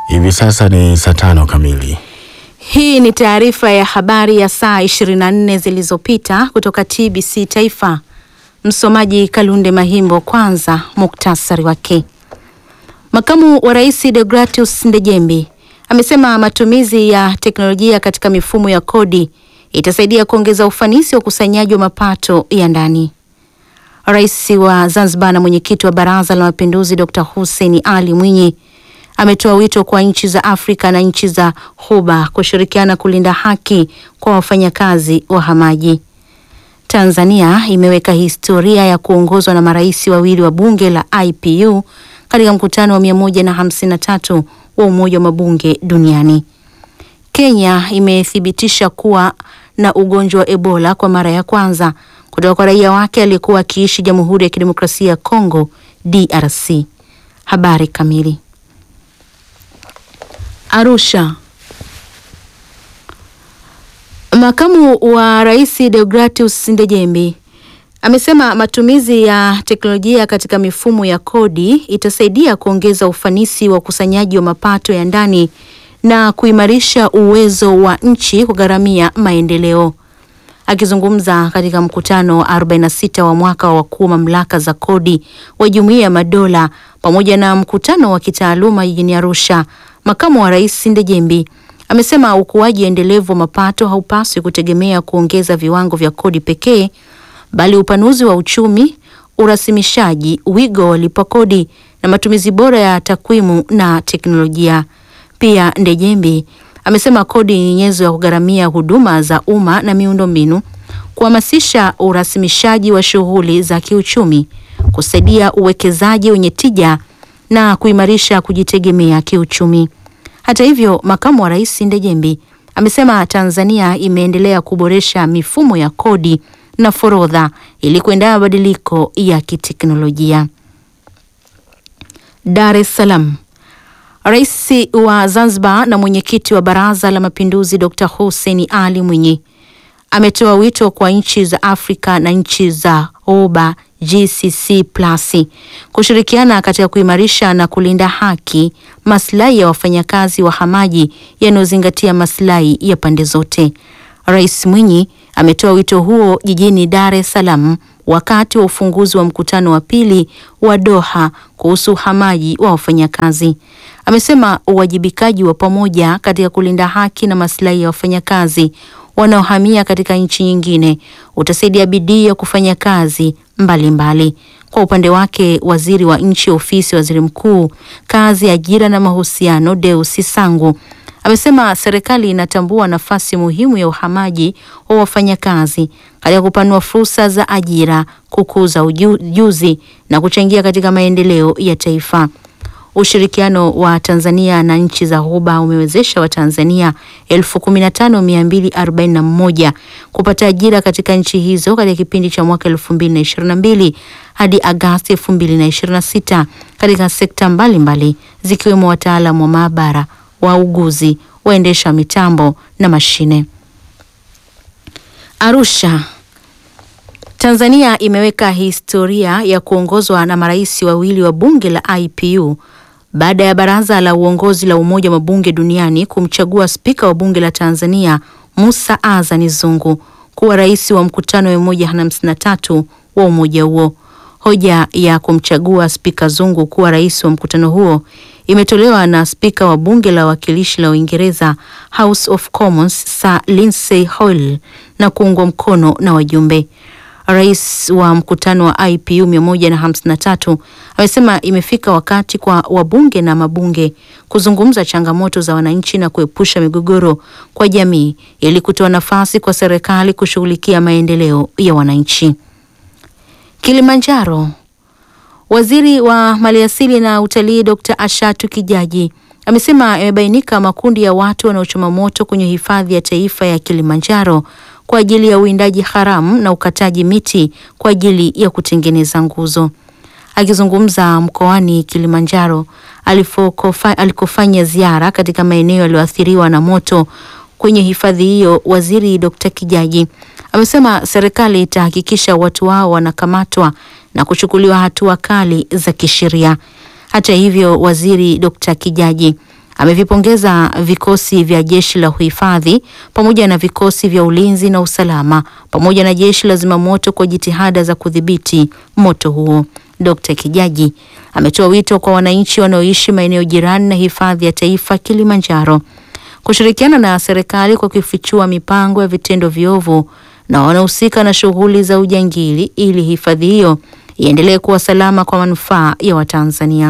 Hivi sasa ni saa tano kamili. Hii ni taarifa ya habari ya saa 24 zilizopita kutoka TBC Taifa. Msomaji Kalunde Mahimbo. Kwanza muktasari wake. Makamu wa Rais Deogratius Ndejembi amesema matumizi ya teknolojia katika mifumo ya kodi itasaidia kuongeza ufanisi wa ukusanyaji wa mapato ya ndani. Rais wa Zanzibar na mwenyekiti wa Baraza la Mapinduzi Dr. Hussein Ali Mwinyi ametoa wito kwa nchi za Afrika na nchi za Ghuba kushirikiana kulinda haki kwa wafanyakazi wahamaji. Tanzania imeweka historia ya kuongozwa na marais wawili wa bunge la IPU katika mkutano wa 153 wa Umoja wa Mabunge Duniani. Kenya imethibitisha kuwa na ugonjwa wa Ebola kwa mara ya kwanza kutoka kwa raia wake aliyekuwa akiishi Jamhuri ya Kidemokrasia ya Kongo DRC. Habari kamili. Arusha. Makamu wa Rais Deogratius Ndejembi amesema matumizi ya teknolojia katika mifumo ya kodi itasaidia kuongeza ufanisi wa ukusanyaji wa mapato ya ndani na kuimarisha uwezo wa nchi kugharamia maendeleo. Akizungumza katika mkutano wa 46 wa mwaka wa wakuu wa mamlaka za kodi wa Jumuiya ya Madola pamoja na mkutano wa kitaaluma jijini Arusha, makamu wa rais Ndejembi amesema ukuaji endelevu wa mapato haupaswi kutegemea kuongeza viwango vya kodi pekee, bali upanuzi wa uchumi, urasimishaji, wigo wa walipa kodi na matumizi bora ya takwimu na teknolojia. Pia Ndejembi amesema kodi ni nyenzo ya kugharamia huduma za umma na miundombinu, kuhamasisha urasimishaji wa shughuli za kiuchumi, kusaidia uwekezaji wenye tija na kuimarisha kujitegemea kiuchumi. Hata hivyo, makamu wa rais Ndejembi amesema Tanzania imeendelea kuboresha mifumo ya kodi na forodha ili kuendana na mabadiliko ya kiteknolojia. Dar es Salaam. Rais wa Zanzibar na mwenyekiti wa Baraza la Mapinduzi Dr. Hussein Ali Mwinyi ametoa wito kwa nchi za Afrika na nchi za Ghuba GCC Plus kushirikiana katika kuimarisha na kulinda haki, maslahi ya wafanyakazi wahamaji yanayozingatia maslahi ya pande zote. Rais Mwinyi ametoa wito huo jijini Dar es Salaam wakati wa ufunguzi wa mkutano wa pili wa Doha kuhusu uhamaji wa wafanyakazi. Amesema uwajibikaji wa pamoja katika kulinda haki na maslahi ya wafanyakazi wanaohamia katika nchi nyingine utasaidia bidii ya kufanya kazi mbalimbali mbali. Kwa upande wake, waziri wa nchi ofisi ya waziri mkuu, kazi, ajira na mahusiano, Deusi Sangu amesema serikali inatambua nafasi muhimu ya uhamaji wa wafanyakazi katika kupanua fursa za ajira, kukuza ujuzi na kuchangia katika maendeleo ya taifa. Ushirikiano wa Tanzania na nchi za Ghuba umewezesha Watanzania 15241 kupata ajira katika nchi hizo katika kipindi cha mwaka 2022 hadi Agasti 2026 katika sekta mbalimbali zikiwemo wataalamu wa maabara, wauguzi, waendesha mitambo na mashine. Arusha. Tanzania imeweka historia ya kuongozwa na marais wawili wa bunge la IPU baada ya baraza la uongozi la Umoja wa Mabunge Duniani kumchagua spika wa bunge la Tanzania Musa Azani Zungu kuwa rais wa mkutano wa 153 wa umoja huo. Hoja ya kumchagua spika Zungu kuwa rais wa mkutano huo imetolewa na spika wa bunge la wawakilishi la Uingereza House of Commons Sir Lindsay Hoyle na kuungwa mkono na wajumbe. Rais wa mkutano wa IPU 153 amesema imefika wakati kwa wabunge na mabunge kuzungumza changamoto za wananchi na kuepusha migogoro kwa jamii ili kutoa nafasi kwa serikali kushughulikia maendeleo ya wananchi. Kilimanjaro. Waziri wa Maliasili na Utalii Dr. Ashatu Kijaji amesema imebainika makundi ya watu wanaochoma moto kwenye hifadhi ya taifa ya Kilimanjaro kwa ajili ya uwindaji haramu na ukataji miti kwa ajili ya kutengeneza nguzo. Akizungumza mkoani Kilimanjaro alikofanya ziara katika maeneo yaliyoathiriwa na moto kwenye hifadhi hiyo, waziri Dr. Kijaji amesema serikali itahakikisha watu hao wanakamatwa na kuchukuliwa hatua kali za kisheria. Hata hivyo, waziri Dr. Kijaji amevipongeza vikosi vya jeshi la uhifadhi pamoja na vikosi vya ulinzi na usalama pamoja na jeshi la zimamoto kwa jitihada za kudhibiti moto huo. Dkt. Kijaji ametoa wito kwa wananchi wanaoishi maeneo jirani na hifadhi ya taifa Kilimanjaro kushirikiana na serikali kwa kufichua mipango ya vitendo viovu na wanaohusika na shughuli za ujangili ili hifadhi hiyo iendelee kuwa salama kwa manufaa ya Watanzania.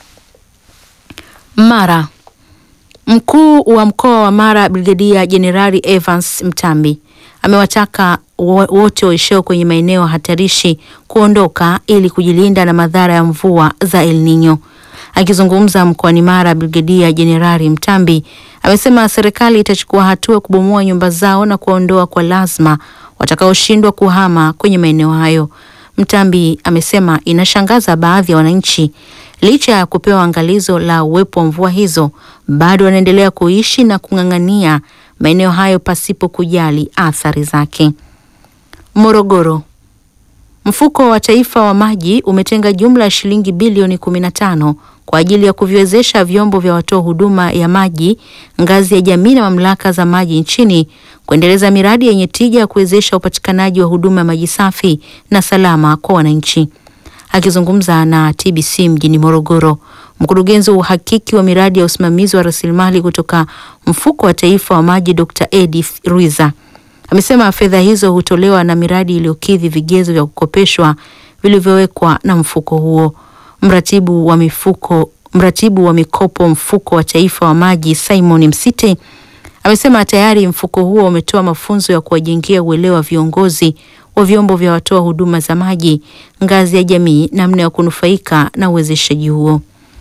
Mara. Mkuu wa mkoa wa Mara Brigedia Jenerali Evans Mtambi amewataka wote waishio kwenye maeneo hatarishi kuondoka ili kujilinda na madhara ya mvua za El Nino. Akizungumza mkoani Mara, Brigedia Jenerali Mtambi amesema serikali itachukua hatua kubomoa nyumba zao na kuwaondoa kwa lazima watakaoshindwa kuhama kwenye maeneo hayo. Mtambi amesema inashangaza baadhi ya wananchi licha ya kupewa angalizo la uwepo wa mvua hizo bado wanaendelea kuishi na kung'ang'ania maeneo hayo pasipo kujali athari zake. Morogoro. Mfuko wa Taifa wa Maji umetenga jumla ya shilingi bilioni 15 kwa ajili ya kuviwezesha vyombo vya watoa huduma ya maji ngazi ya jamii na mamlaka za maji nchini kuendeleza miradi yenye tija ya kuwezesha upatikanaji wa huduma ya maji safi na salama kwa wananchi. Akizungumza na TBC mjini Morogoro, mkurugenzi wa uhakiki wa miradi ya usimamizi wa rasilimali kutoka Mfuko wa Taifa wa Maji Dr. Edith Ruiza amesema fedha hizo hutolewa na miradi iliyokidhi vigezo vya kukopeshwa vilivyowekwa na mfuko huo. Mratibu wa mifuko, mratibu wa mikopo Mfuko wa Taifa wa Maji Simon Msite amesema tayari mfuko huo umetoa mafunzo ya kuwajengea uelewa viongozi wa vyombo vya watoa huduma za maji ngazi ya jamii namna ya kunufaika na uwezeshaji huo.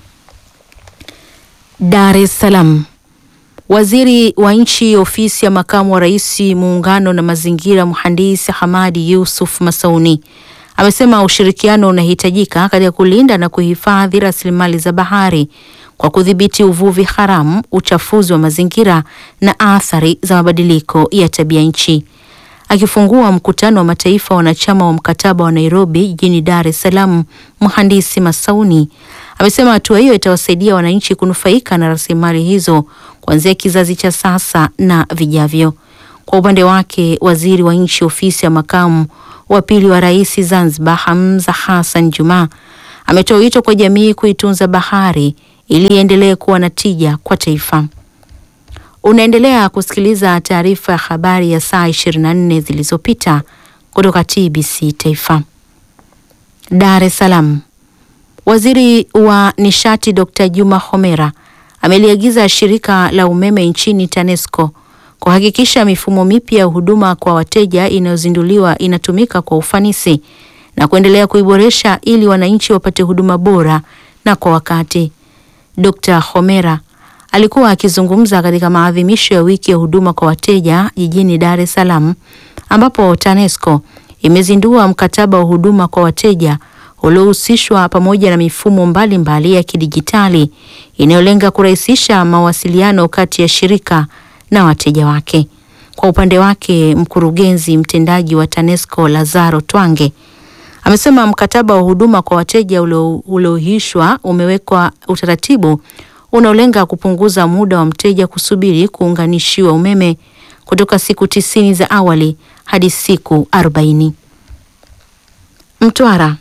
Dar es Salaam. Waziri wa Nchi Ofisi ya Makamu wa Rais Muungano na Mazingira, Mhandisi Hamadi Yusuf Masauni amesema ushirikiano unahitajika katika kulinda na kuhifadhi rasilimali za bahari kwa kudhibiti uvuvi haramu, uchafuzi wa mazingira na athari za mabadiliko ya tabia nchi. Akifungua mkutano wa mataifa wanachama wa mkataba wa Nairobi jijini Dar es Salaam, Mhandisi Masauni amesema hatua hiyo itawasaidia wananchi kunufaika na rasilimali hizo kuanzia kizazi cha sasa na vijavyo. Kwa upande wake, waziri wa nchi ofisi ya makamu wa pili wa rais Zanzibar, Hamza Hassan Juma, ametoa wito kwa jamii kuitunza bahari ili iendelee kuwa na tija kwa taifa. Unaendelea kusikiliza taarifa ya habari ya saa 24 zilizopita kutoka TBC Taifa. Dar es Salaam. Waziri wa Nishati Dr. Juma Homera ameliagiza shirika la umeme nchini TANESCO kuhakikisha mifumo mipya ya huduma kwa wateja inayozinduliwa inatumika kwa ufanisi na kuendelea kuiboresha ili wananchi wapate huduma bora na kwa wakati. Dr. Homera alikuwa akizungumza katika maadhimisho ya wiki ya huduma kwa wateja jijini Dar es Salaam ambapo TANESCO imezindua mkataba wa huduma kwa wateja uliohusishwa pamoja na mifumo mbalimbali mbali ya kidijitali inayolenga kurahisisha mawasiliano kati ya shirika na wateja wake. Kwa upande wake, mkurugenzi mtendaji wa TANESCO Lazaro Twange amesema mkataba wa huduma kwa wateja uliohishwa umewekwa utaratibu unaolenga kupunguza muda wa mteja kusubiri kuunganishiwa umeme kutoka siku tisini za awali hadi siku arobaini. Mtwara.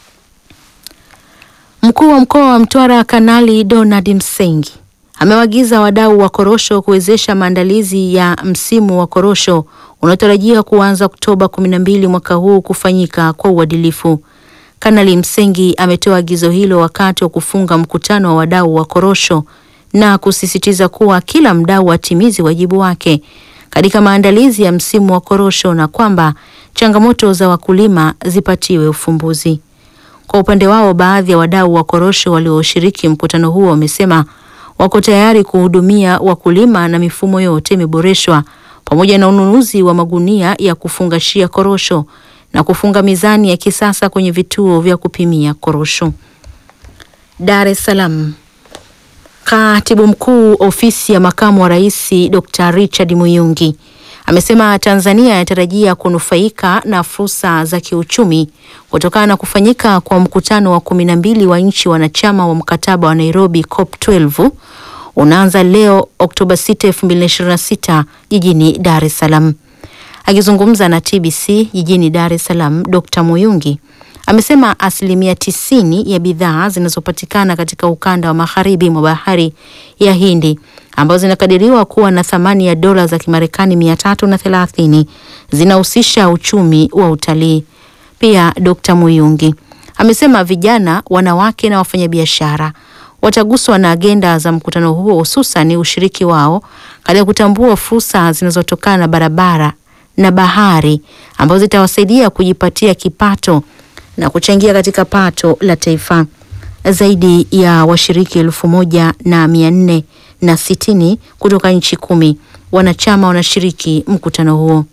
Mkuu wa mkoa wa Mtwara Kanali Donald Msengi amewaagiza wadau wa korosho kuwezesha maandalizi ya msimu wa korosho unaotarajiwa kuanza Oktoba 12 mwaka huu kufanyika kwa uadilifu. Kanali Msengi ametoa agizo hilo wakati wa kufunga mkutano wa wadau wa korosho na kusisitiza kuwa kila mdau atimize wajibu wake katika maandalizi ya msimu wa korosho na kwamba changamoto za wakulima zipatiwe ufumbuzi. Kwa upande wao, baadhi ya wadau wa korosho walioshiriki mkutano huo wamesema wako tayari kuhudumia wakulima na mifumo yote imeboreshwa pamoja na ununuzi wa magunia ya kufungashia korosho na kufunga mizani ya kisasa kwenye vituo vya kupimia korosho. Dar es Salaam. Katibu Mkuu Ofisi ya Makamu wa Rais Dr. Richard Muyungi amesema Tanzania inatarajia kunufaika na fursa za kiuchumi kutokana na kufanyika kwa mkutano wa kumi na mbili wa nchi wanachama wa mkataba wa Nairobi COP12 unaanza leo Oktoba 6, 2026 jijini Dar es Salaam. Akizungumza na TBC jijini Dar es Salaam, Dr. Muyungi amesema asilimia tisini ya bidhaa zinazopatikana katika ukanda wa magharibi mwa bahari ya Hindi ambazo zinakadiriwa kuwa na thamani ya dola za Kimarekani mia tatu na thelathini zinahusisha uchumi wa utalii. Pia Dr. Muyungi amesema vijana, wanawake na wafanyabiashara wataguswa na agenda za mkutano huo, hususan ushiriki wao katika kutambua fursa zinazotokana na barabara na bahari ambazo zitawasaidia kujipatia kipato na kuchangia katika pato la taifa. Zaidi ya washiriki elfu moja na mia nne na sitini kutoka nchi kumi wanachama wanashiriki mkutano huo.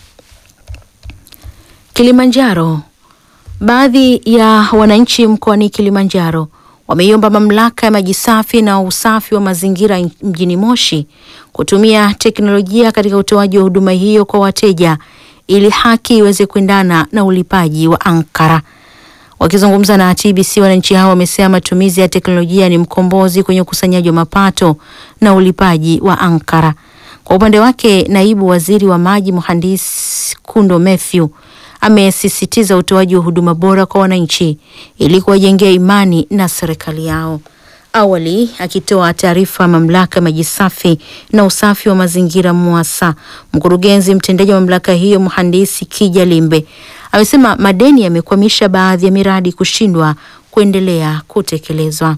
Kilimanjaro. Baadhi ya wananchi mkoani Kilimanjaro wameiomba mamlaka ya maji safi na usafi wa mazingira mjini Moshi kutumia teknolojia katika utoaji wa huduma hiyo kwa wateja ili haki iweze kuendana na ulipaji wa ankara. Wakizungumza na TBC, wananchi hao wamesema matumizi ya teknolojia ni mkombozi kwenye ukusanyaji wa mapato na ulipaji wa ankara. Kwa upande wake, naibu waziri wa maji mhandisi Kundo Mathew amesisitiza utoaji wa huduma bora kwa wananchi ili kuwajengea imani na serikali yao. Awali akitoa taarifa mamlaka ya maji safi na usafi wa mazingira MUWASA, mkurugenzi mtendaji wa mamlaka hiyo mhandisi Kija Limbe amesema madeni yamekwamisha baadhi ya miradi kushindwa kuendelea kutekelezwa.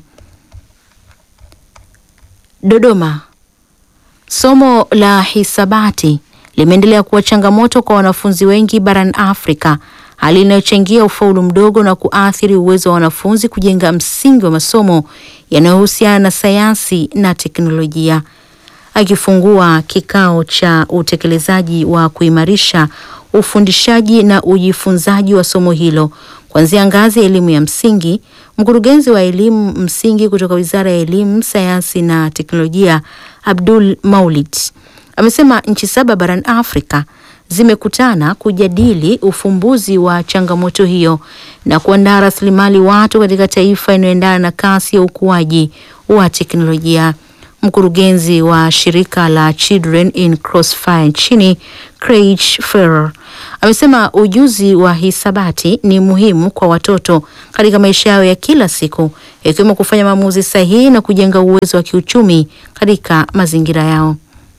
Dodoma. Somo la hisabati limeendelea kuwa changamoto kwa wanafunzi wengi barani Afrika, hali inayochangia ufaulu mdogo na kuathiri uwezo wa wanafunzi kujenga msingi wa masomo yanayohusiana na sayansi na teknolojia. Akifungua kikao cha utekelezaji wa kuimarisha ufundishaji na ujifunzaji wa somo hilo kuanzia ngazi ya elimu ya msingi, mkurugenzi wa elimu msingi kutoka Wizara ya Elimu, Sayansi na Teknolojia, Abdul Maulid amesema nchi saba barani Afrika zimekutana kujadili ufumbuzi wa changamoto hiyo na kuandaa rasilimali watu katika taifa inayoendana na kasi ya ukuaji wa teknolojia. Mkurugenzi wa shirika la Children in Crossfire nchini Craig Ferrer amesema ujuzi wa hisabati ni muhimu kwa watoto katika maisha yao ya kila siku, ikiwemo kufanya maamuzi sahihi na kujenga uwezo wa kiuchumi katika mazingira yao.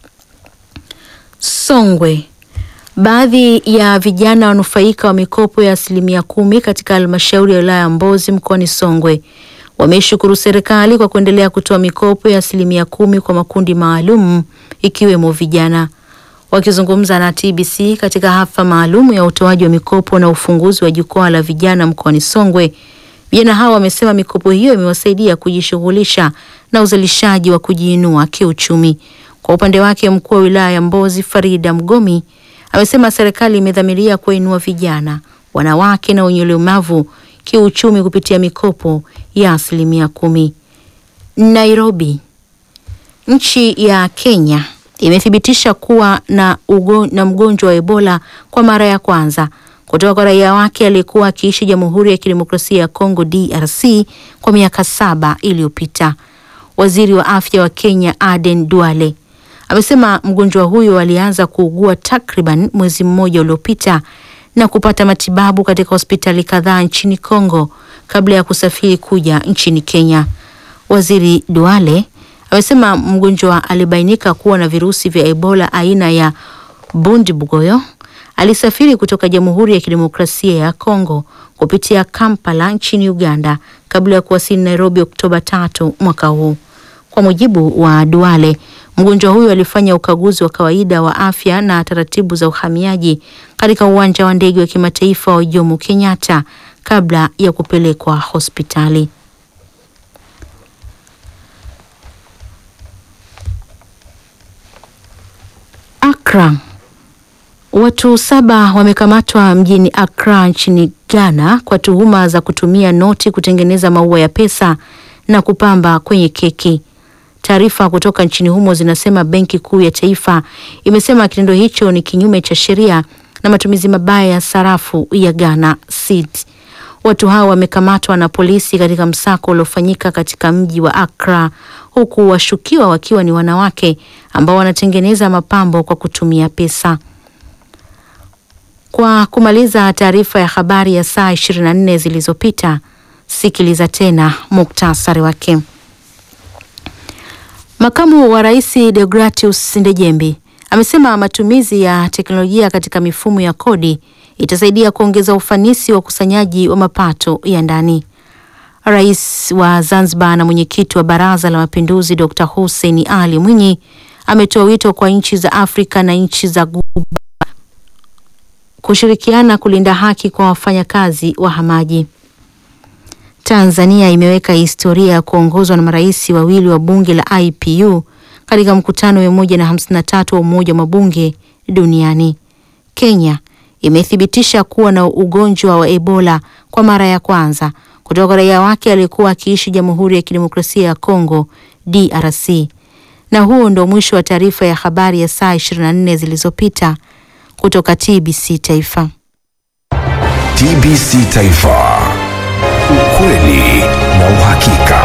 Songwe. Baadhi ya vijana wanufaika wa mikopo ya asilimia kumi katika halmashauri ya wilaya ya Mbozi mkoani Songwe wameishukuru serikali kwa kuendelea kutoa mikopo ya asilimia kumi kwa makundi maalum ikiwemo vijana. Wakizungumza na TBC katika hafla maalum ya utoaji wa mikopo na ufunguzi wa jukwaa la vijana mkoani Songwe, vijana hao wamesema mikopo hiyo imewasaidia kujishughulisha na uzalishaji wa kujiinua kiuchumi. Kwa upande wake, mkuu wa wilaya ya Mbozi Farida Mgomi amesema serikali imedhamiria kuwainua vijana, wanawake na wenye ulemavu kiuchumi kupitia mikopo ya asilimia kumi. Nairobi. Nchi ya Kenya imethibitisha kuwa na, ugo, na mgonjwa wa Ebola kwa mara ya kwanza kutoka kwa raia wake aliyekuwa akiishi Jamhuri ya Kidemokrasia ya Kongo DRC kwa miaka saba iliyopita. Waziri wa afya wa Kenya Aden Duale amesema mgonjwa huyo alianza kuugua takriban mwezi mmoja uliopita na kupata matibabu katika hospitali kadhaa nchini Kongo kabla ya kusafiri kuja nchini Kenya. Waziri Duale amesema mgonjwa alibainika kuwa na virusi vya Ebola aina ya Bundibugyo. Alisafiri kutoka Jamhuri ya Kidemokrasia ya Kongo kupitia Kampala nchini Uganda kabla ya kuwasili Nairobi Oktoba tatu mwaka huu. Kwa mujibu wa Duale, mgonjwa huyo alifanya ukaguzi wa kawaida wa afya na taratibu za uhamiaji katika uwanja wa ndege wa kimataifa wa Jomo Kenyatta kabla ya kupelekwa hospitali. Accra. Watu saba wamekamatwa mjini Accra nchini Ghana kwa tuhuma za kutumia noti kutengeneza maua ya pesa na kupamba kwenye keki. Taarifa kutoka nchini humo zinasema Benki Kuu ya Taifa imesema kitendo hicho ni kinyume cha sheria na matumizi mabaya ya sarafu ya Ghana cedi. Watu hao wamekamatwa na polisi katika msako uliofanyika katika mji wa Accra huku washukiwa wakiwa ni wanawake ambao wanatengeneza mapambo kwa kutumia pesa. Kwa kumaliza taarifa ya habari ya saa 24 zilizopita, sikiliza tena muktasari wake. Makamu wa Rais Deogratius Ndejembi amesema matumizi ya teknolojia katika mifumo ya kodi itasaidia kuongeza ufanisi wa ukusanyaji wa mapato ya ndani. Rais wa Zanzibar na mwenyekiti wa Baraza la Mapinduzi Dr. Hussein Ali Mwinyi ametoa wito kwa nchi za Afrika na nchi za Ghuba kushirikiana kulinda haki kwa wafanyakazi wahamaji. Tanzania imeweka historia ya kuongozwa na marais wawili wa bunge la IPU katika mkutano wa 153 wa Umoja wa Mabunge duniani. Kenya imethibitisha kuwa na ugonjwa wa Ebola kwa mara ya kwanza kutoka raia wake aliyekuwa akiishi Jamhuri ya Kidemokrasia ya Kongo DRC. Na huo ndo mwisho wa taarifa ya habari ya saa 24 zilizopita kutoka TBC Taifa. TBC Taifa. Ukweli na uhakika.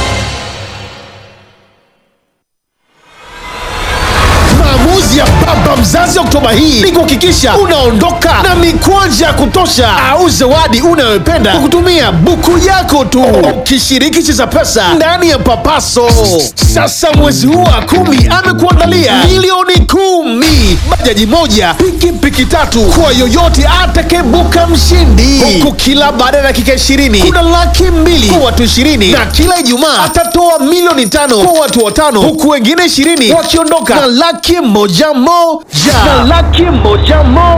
Maamuzi ya baba mzazi Oktoba hii ni kuhakikisha unaondoka na mikwanja ya kutosha au zawadi unayopenda kwa kutumia buku yako tu, ukishiriki Cheza Pesa ndani ya Papaso. Sasa mwezi huu wa kumi amekuandalia milioni kumi, bajaji moja, pikipiki tatu kwa yoyote atakayebuka mshindi, huku kila baada ya dakika ishirini kuna laki mbili kwa watu ishirini na kila Ijumaa atatoa milioni tano kwa watu watano, huku wengine ishirini wakiondoka na laki moja moja na laki moja moja.